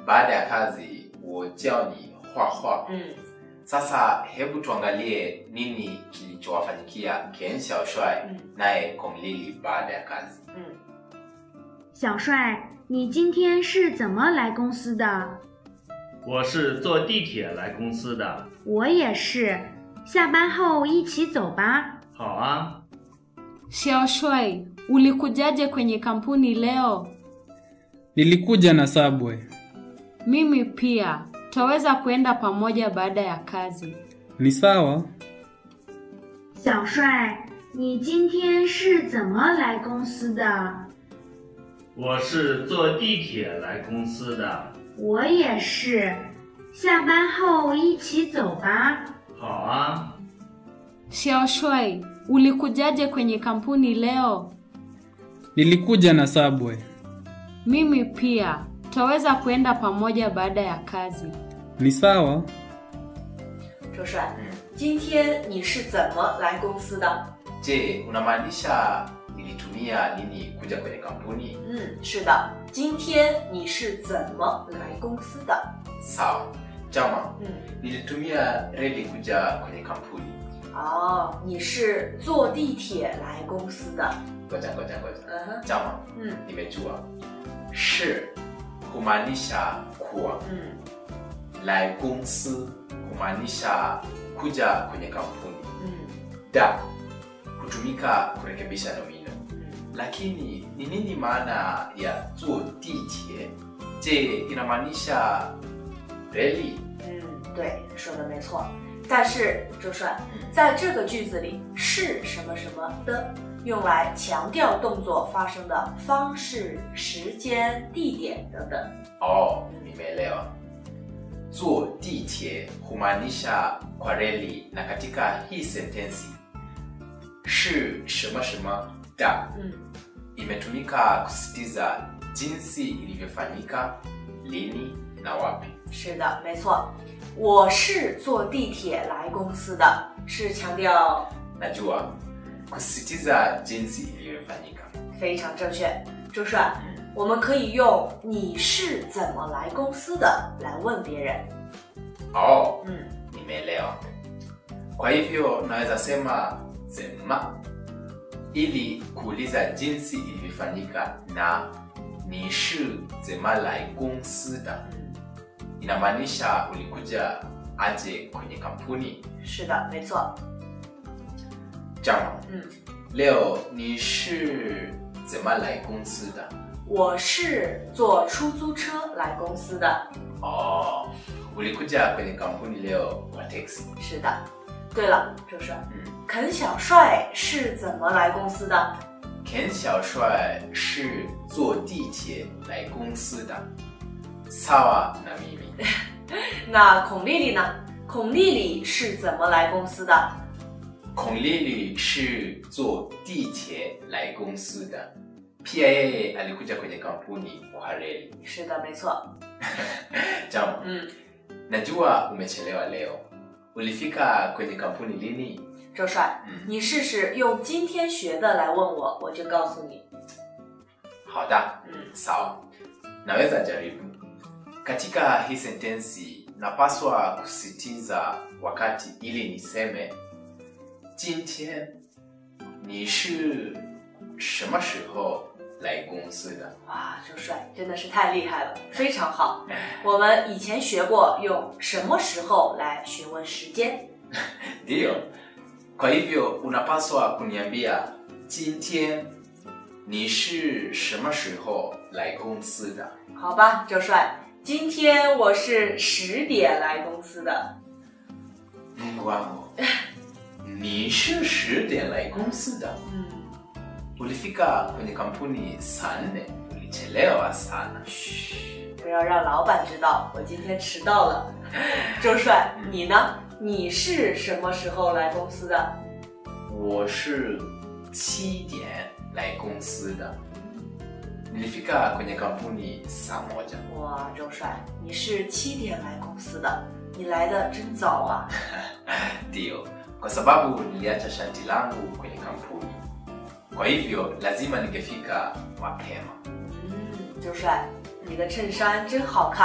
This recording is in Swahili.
baada ya kazi 我叫你画画嗯， sasa hebu tuangalie nini kilichowafanyikia ken xiaoshuai Mm. naye kong lili baada ya kazi 嗯， 小帅，你今天是怎么来公司的？ 我是坐地铁来公司的。 我也是。下班后一起走吧。 好啊， Xiaoshuai, ulikujaje kwenye kampuni leo? Nilikuja na Subway. Mimi pia. Twaweza kuenda pamoja baada ya kazi. Ni sawa? 小帅，你今天是怎么来公司的？ 我是坐地铁来公司的。 我也是。下班后一起走吧。 好啊， Xiaoshuai, ulikujaje kwenye kampuni leo? Nilikuja na Subway. Mimi pia. Twaweza kuenda pamoja baada ya kazi. Ni sawa? 周帅，今天你是怎么来公司的？ je unamaanisha nilitumia nini kuja kwenye kampuni 嗯，是的，今天你是怎么来公司的？ sawa jama 嗯， nilitumia reli kuja kwenye kampuni 哦，你是坐地铁来公司的。 ngoja ngoja ngoja 嗯哼， jama 嗯 nimejua shi kumaanisha kuwa 嗯 lai gongsi kumaanisha kuja kwenye kampuni 嗯 da hutumika kurekebisha nomino 嗯， lakini ni nini maana ya zuo ditie je inamaanisha reli 嗯，对，说的没错。但是周帅，在这个句子里是什么什么的，用来强调动作发生的方式、时间、地点等等。 oh nimeelewa zuo ditie humaanisha kwa reli na katika hii sentensi shi shema shema da 嗯 imetumika kusisitiza jinsi ilivyofanyika lini na wapi 是的，没错。我是坐地铁来公司的，是强调 najua kusisitiza jinsi ilivyofanyika 非常正确。周帅， mm. 我们可以用“你是怎么来公司的”来问别人。 oh 嗯 nimeelewa kwa hivyo naweza sema zema ili kuuliza jinsi ilivyofanyika na ni shi zema lai gongsi da 嗯， inamaanisha ulikuja aje kwenye kampuni 是的，没错。 jama 嗯， leo ni shi zema lai gongsi da 我是坐出租车来公司的。 oh ulikuja kwenye kampuni leo kwa teksi 是的。对了，周帅， mm. 肯小帅是怎么来公司的？ Ken Xiaoshuai 是坐地铁来公司的。Sawa na mimi. 那孔丽丽呢？孔丽丽是怎么来公司的？ Kong Lili 是坐地铁来公司的。Pia yeye alikuja kwenye kampuni kwa reli. 是的，没错。 Jambo, 嗯， najua umechelewa leo. Ulifika kwenye kampuni lini? 周帅， 嗯你试试用今天学的来问我，我就告诉你。 Hada. 嗯 Sawa. Naweza jaribu. Katika hii sentensi napaswa kusitiza wakati ili niseme 今天你是什么时候来公司的？ 哇，周帅真的是太厉害了，非常好。我们以前学过用什么时候来询问时间。 Ndiyo. Kwa hivyo unapaswa kuniambia 今天你是什么时候来公司的？ 好吧，周帅，今天我是十点来公司的。 Mungu wangu, ni shi shi点来公司的。 嗯， Ulifika kwenye kampuni saa nne, ulichelewa sana. 不要让老板知道我今天迟到了。周帅，你呢？你是什么时候来公司的？ 我是七点来公司的。Nilifika kwenye kampuni saa moja. 哇，周帅，你是七点来公司的，你来的真早啊！ Ndiyo, kwa sababu niliacha shati langu kwenye kampuni, kwa hivyo lazima ningefika mapema. 嗯，周帅，你的衬衫真好看。